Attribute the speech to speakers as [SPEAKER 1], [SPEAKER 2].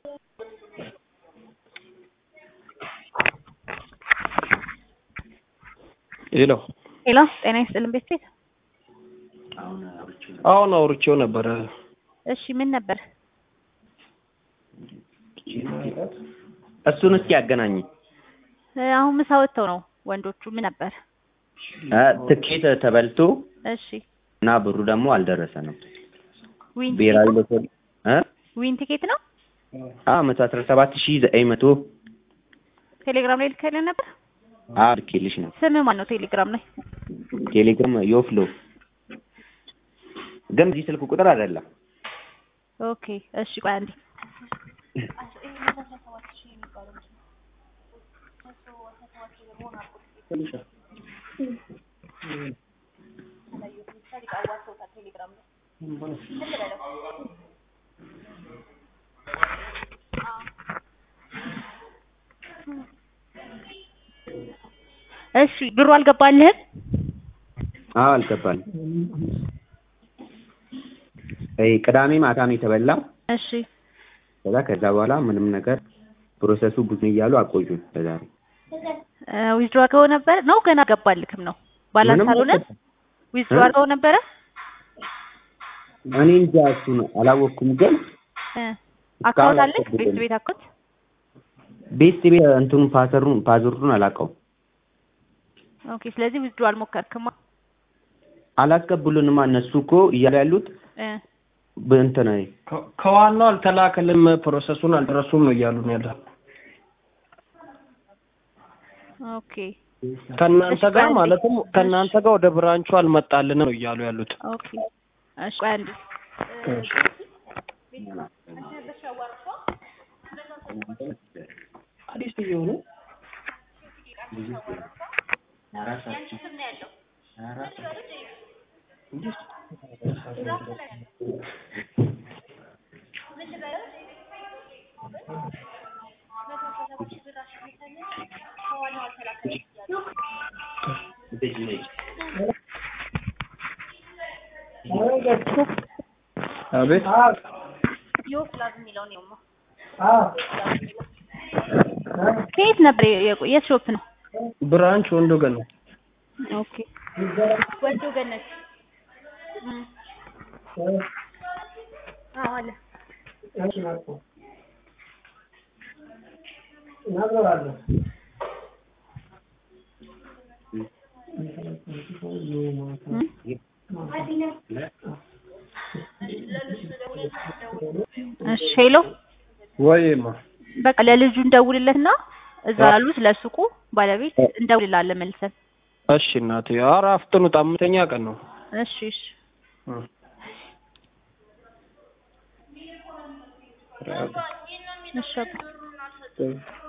[SPEAKER 1] ሄሎ
[SPEAKER 2] ሄሎ፣ ጤና ይስጥልን ቤተሰብ።
[SPEAKER 1] አሁን አውርቼው ነበረ።
[SPEAKER 2] እሺ ምን ነበር?
[SPEAKER 3] እሱን እስኪ ያገናኝ።
[SPEAKER 2] እ፣ አሁን ምሳ ወጥተው ነው ወንዶቹ። ምን ነበር?
[SPEAKER 3] ትኬት ተበልቶ
[SPEAKER 2] እሺ
[SPEAKER 3] እና ብሩ ደግሞ አልደረሰንም።
[SPEAKER 2] ዊን
[SPEAKER 3] ብሔራዊ
[SPEAKER 2] ቲኬት ነው?
[SPEAKER 3] ሎተሪ እ
[SPEAKER 2] ዊን ቲኬት ነው።
[SPEAKER 3] አ መቶ አስራ ሰባት ሺህ ዘጠኝ መቶ
[SPEAKER 2] ቴሌግራም ላይ ልከልን ነበር።
[SPEAKER 3] አ ልኬልሽ ነው።
[SPEAKER 2] ስም ማን ነው ቴሌግራም ላይ?
[SPEAKER 3] ቴሌግራም ዮፍሎ ግን በዚህ ስልክ ቁጥር አይደለም።
[SPEAKER 2] ኦኬ እሺ፣ ቆይ አንዴ እሺ፣ ብሩ አልገባልህም?
[SPEAKER 3] አዎ አልገባልም። አይ ቅዳሜ ማታ ነው የተበላው።
[SPEAKER 2] እሺ
[SPEAKER 3] ከዛ ከዛ በኋላ ምንም ነገር ፕሮሰሱ ብዙ እያሉ አቆዩን። ለዛሬ
[SPEAKER 2] ዊዝድሮ አድርገው ነበር ነው ገና አልገባልክም ነው? ባላንስ
[SPEAKER 3] ምንም
[SPEAKER 2] አልሆነ?
[SPEAKER 3] አልገባም።
[SPEAKER 2] ዊዝድሮ አድርገው ነበረ?
[SPEAKER 3] እኔ እንጃ እሱን አላወቅኩም። ግን
[SPEAKER 2] እ፣ አካውንት አለክ? ቤት ቤት አካውንት
[SPEAKER 3] ቤት ቤት እንትኑን ፓተሩን ፓስወርዱን አላውቀውም።
[SPEAKER 2] ኦኬ። ስለዚህ ዊዝድሮ አልሞከርክማ?
[SPEAKER 3] አላስቀብሉንማ እነሱ እኮ እያሉ ያሉት
[SPEAKER 2] እ፣
[SPEAKER 3] በእንትን
[SPEAKER 1] ከ- ከዋናው አልተላከልም፣ ፕሮሰሱን አልደረሱም ነው እያሉ ነው ያለ።
[SPEAKER 2] ኦኬ
[SPEAKER 1] ከእናንተ
[SPEAKER 2] እሺ፣
[SPEAKER 1] ጋር
[SPEAKER 2] ቆይ
[SPEAKER 1] ማለትም ከእናንተ ጋር ወደ ብራንቹ አልመጣልንም ነው እያሉ ያሉት።
[SPEAKER 2] ኦኬ። እሺ ቆይ አንዴ
[SPEAKER 1] አዲስ እየሆኑ አቤት
[SPEAKER 2] ከየት ነበር የቆ- የት ሾፕ ነው?
[SPEAKER 1] ብራንች ወንዶ ገና
[SPEAKER 2] ኦኬ ወንዶ ገነት እም። አዎ አለ እም? እሺ ሄሎ
[SPEAKER 1] ወይማ
[SPEAKER 2] በቃ ለልጁ እንደውልለትና እዛ ላሉት ለሱቁ ባለቤት እንደውልላለን መልሰን።
[SPEAKER 1] እሺ እናቴ፣ ኧረ አፍጥኑት፣ አምስተኛ ቀን ነው።
[SPEAKER 2] እሺ እሺ
[SPEAKER 1] እም።
[SPEAKER 2] እሺ አባ።